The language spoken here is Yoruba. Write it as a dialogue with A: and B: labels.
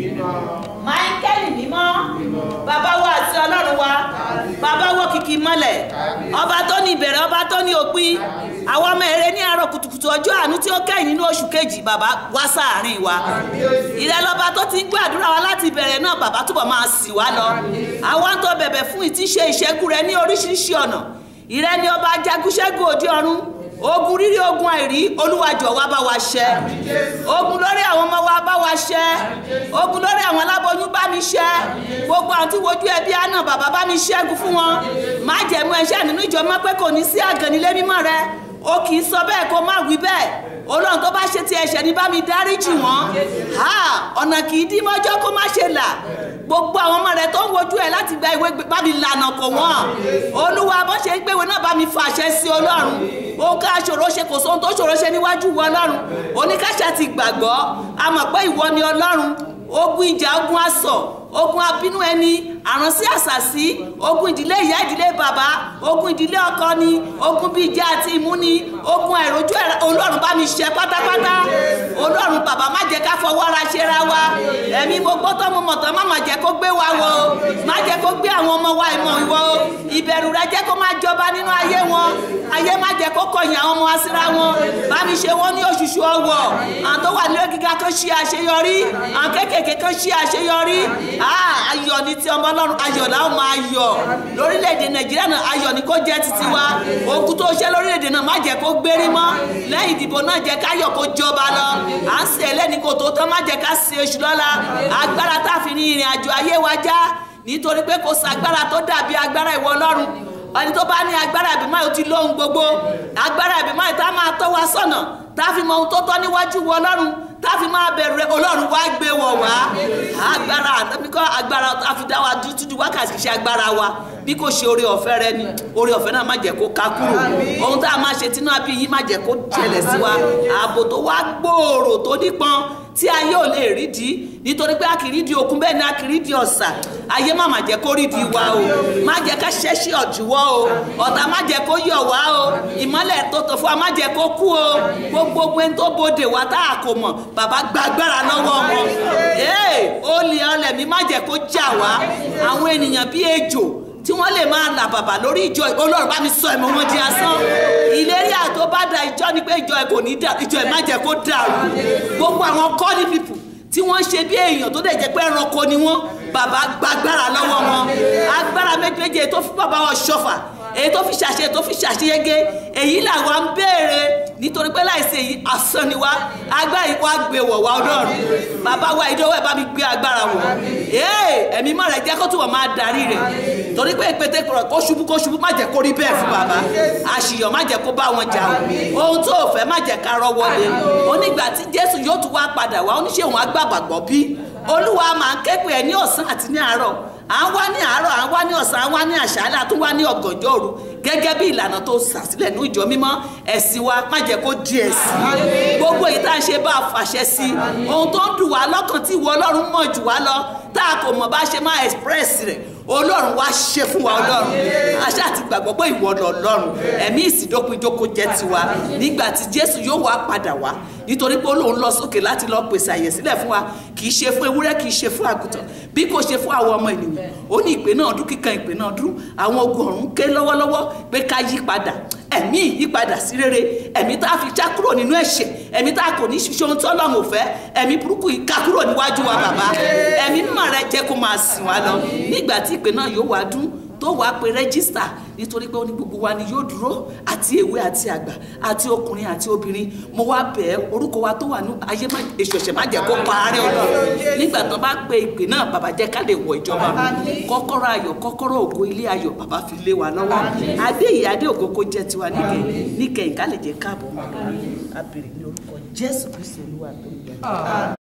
A: máíkẹ́lì mímọ́ bàbá wa àti ọlọ́run wa bàbá wọ kìkì mọ́lẹ̀ ọba tó ní ìbẹ̀rẹ̀ ọba tó ní òpin àwọn ọmọ èrè ní àárọ̀ kùtùkùtù ọjọ́ àánú tí ó kẹ́yìn nínú oṣù kejì bàbá wá sáàárín wa ìrẹ́lọ́ba tó ti ń gbọ́ àdúrà wa láti ìbẹ̀rẹ̀ náà bàbá túbọ̀ máa sì wá lọ àwa ń tó bẹ̀bẹ̀ fún ìtíṣe ìṣẹ́gun rẹ ní oríṣiríṣi ọ̀nà ìrẹ́ ni ọba jagunṣẹ́gun òde ọ̀run ogun rírí ogun àìrí olúwa jọ̀ọ́ wá bá wa ṣẹ́ ogun lórí àwọn ọmọ wa bá wa ṣẹ́ ogun lórí àwọn aláboyún bá mi ṣẹ́ gbogbo àwọn tí wojú ẹbí àná bàbá bá mi ṣẹ́gun fún wọn má jẹ̀mú ẹṣẹ́ nínú ìjọ mọ́ pé kò ní sí àgànnilé mímọ́ rẹ o kì í sọ bẹ́ẹ̀ kó má wí bẹ́ẹ̀ olóhùn tó bá ṣe ti ẹ̀ṣẹ̀ ní bá mi dáríjì wọ́n ọ̀nà kì í dí mọ́jọ́ kó má ṣe là gbogbo àwọn ọmọ rẹ tó ń wojú ẹ láti gba ìwé bá mi lànà kò wọ́n olúwa bó ṣe ń gbéwèé náà bá mi fàṣẹ sí ọlọ́run ohun ká ṣòro ṣe kò sóhun tó ṣòro ṣe níwájú ìwọ ọlọ́run oníkàṣà ti gbàgbọ́ a mọ̀ pé ìwọ ni ọlọ́run ogun ìjà ogun asọ̀ ogun abínú ẹni àránsí àṣàsí ogun ìdílé ìyá ìdílé bàbá ogun ìdílé ọkọ ni ogun bíi ìjà àti ìmúni ogun àìrójú ẹ̀rọ olọ́run bá mi ṣe pátápátá olọ́run bàbá má jẹ́ ká fọwọ́ ara ṣe ra wa ẹ̀mí mo gbọ́ tọ́ mo mọ̀ tán má má jẹ́ kó gbé wa wọ o má jẹ́ kó gbé àwọn ọmọ wa ìmọ̀ ìwọ o ìbẹ̀rù rẹ jẹ́ kó má jọba nínú ayé wọn ayé má jẹ́ kó kọ̀yìn àwọn ọmọ wa síra wọn bá mi ṣe wọ́n ní òṣùṣù ọwọ́ àwọn tó wà nílé gíga kan ṣe àṣeyọrí àwọn kéékèèké kan ṣe àṣeyọrí ayọ̀ ní ti ọmọ ọlọ́run ayọ̀ làwọn máa yọ̀ lórílẹ̀‐èdè nàìjíríà náà ayọ̀ ni kó jẹ́ títí wa ogun tó ṣe lórílẹ̀‐èdè náà má jẹ́ kó gbérí mọ́ lẹ́yìn ìdìbò náà jẹ́ káyọ̀ kó jọba lọ à ń ṣe ẹlẹ́ni kò tó tán má jẹ́ ká ṣe oṣù lọ́la agbára tá a fi ní ìrìn àjò ayé wa já nítorí pé kò sàgbára tó dàbí agbára ìwọ ọlọ́run ẹni tó bá ní agbára ìbímọ yóò ti lóhun gbogbo agbára ìbímọ yìí tá a máa tọ́ wa sọ́nà tá a fi mọ ohun tó tọ́ níwájú wọ ọlọ́run tá a fi máa bẹ̀rù rẹ ọlọ́run wá gbé wọ̀ wá agbára àtàbíkọ́ agbára tá a fi dá wa dúdú wákàtí ṣe agbára wa bí kò ṣe oore ọ̀fẹ́ rẹ ni oore ọ̀fẹ́ náà má jẹ́ kó ká kúrò ohun tá a máa ṣe tínú àbí yìí má jẹ́ kó ṣẹlẹ̀ sí wa ààbò tó wá gbòòrò tó nípọn tí ayé ò lè rí di nítorí pé a kì í rí di òkun bẹ́ẹ̀ ni a kì í rí di ọ̀sà ayé má má jẹ́ kó rí di wa o má jẹ́ ká ṣẹ́ṣí ọ̀júwọ́ o ọ̀tá má jẹ́ kó yọ̀ wá o ìmọ́lẹ̀ tó tọ̀ fún wa má jẹ́ kó kú o gbogbo ẹni tó bodè wá tá a kò mọ̀ bàbá gbàgbára lọ́wọ́ wọn ee olè ọlẹ̀ mi má jẹ́ kó jà wá àwọn ènìyàn bíi ejò tí wọ́n lè máa là bàbà lórí ìjọ olóòrùn bá mi sọ ẹ̀mọ́ wọn di asán ìlérí àtó bá da ìjọ ni pé ìjọ ẹ̀ kò ní dà ìjọ ẹ̀ má jẹ́ kó dàrú gbogbo àwọn kọ́ni pípù tí wọ́n ṣe bí èèyàn tó dẹ̀ jẹ́ pé ẹranko ni wọ́n bàbá gbàgbára lọ́wọ́ wọn agbára méjèèjì tó fi bàbá wọn ṣọfà èyí tó fi ṣàṣe tó fi ṣàṣeyege èyí làwa ń béèrè nítorí pé láìsí èyí asán ni wá agbára yìí wá gbé wọ̀ wá ọlọ́run bàbá wa ìdánwò ẹ̀ bá mi gbé agbára wọ̀ ee ẹ̀mí mọ́ rẹ̀ jẹ́ kó túbọ̀ máa darí rẹ̀ torí pé pété kọ̀rọ̀ kó ṣubú kó ṣubú má jẹ́ kó rí bẹ́ẹ̀ fún bàbá àṣìyàn má jẹ́ kó bá wọn jà o ohun tó o fẹ́ má jẹ́ ká rọ́ wọlé onígbà tí jésù yóò tún wá padà wá oníṣẹ́ òun agbábàgbọ́ bí olúwa máa ń ké pè ẹ́ ní ọ̀sán àti ní àárọ̀ à ń wá ní àárọ̀ à ń wá ní ọ̀sán à ń wá ní àṣálẹ́ à tún wá ní ọ̀gànjọ́ òru gẹ́gẹ́ bí ìlànà tó sàsílẹ̀ ní ìjọ mímọ́ ẹ̀sìn wa má jẹ́ kó di ẹ̀sìn gbogbo èyí tá a ṣe bá a fàṣẹ sí ohun tó ń dùn wá lọ́kàn tí ìwọ ọlọ́run mọ̀ jù wá lọ tá a kò mọ̀ bá ṣe máa express rẹ̀ ọlọ́run wá ṣe fún wa ọlọ́run àṣà àti gbàgbọ́ pé ìwọ lọ ọlọ́run ẹ̀mí ìsìndókòjókò jẹ́ tiwa nígbà tí jésù yóò wá padà wá nítorí pé olóhùn lọ sókè láti lọ pèsè àyè sílẹ̀ fún wa kì í ṣe fún ewúrẹ́ kì í ṣe fún àgùntàn bí kò ṣe fún àwọn ọmọ ènìyàn ó ní ìpè náà dún kíkan ìpè náà dún àwọn ogun ọ̀run ké lọ́wọ́lọ́wọ́ pé ká yí padà ẹ̀mí ìyípadà sí rere ẹ̀mí tá a fi já kúrò nínú ẹ̀ṣẹ̀ ẹ̀mí tá a kò ní ṣiṣẹ́ ohun tí ọlọ́run ò fẹ́ ẹ̀mí burúkú yìí ká kúrò níwájú wa bàbá ẹ̀mí mímọ́ rẹ jẹ́ kó máa sìn wá lọ nígbà tí ìpè náà yóò wá dún tó wàá pe rẹ́gísítà nítorí pé ó ní gbogbo wa ni yóò dúró àti èwe àti àgbà àti ọkùnrin àti obìnrin mo wá bẹ̀ ẹ́ orúkọ wa tó wà ní ayé èso ẹ̀ṣẹ̀ má jẹ́ kó parẹ́ ọlọ́run nígbà tó bá pe ìpè náà bàbá jẹ́ ká lè wọ ìjọba kọ́kọ́rọ́ ayọ̀ kọ́kọ́rọ́ ògo ilé ayọ̀ bàbá fi lé wa lọ́wọ́ adé yìí adé ògo kó jẹ́ tiwa níkẹyìn níkẹyìn ká lè jẹ́ káàbọ̀ mọ́ abèrè ní orúkọ Jésù Kristi olúwa tó ń yẹ.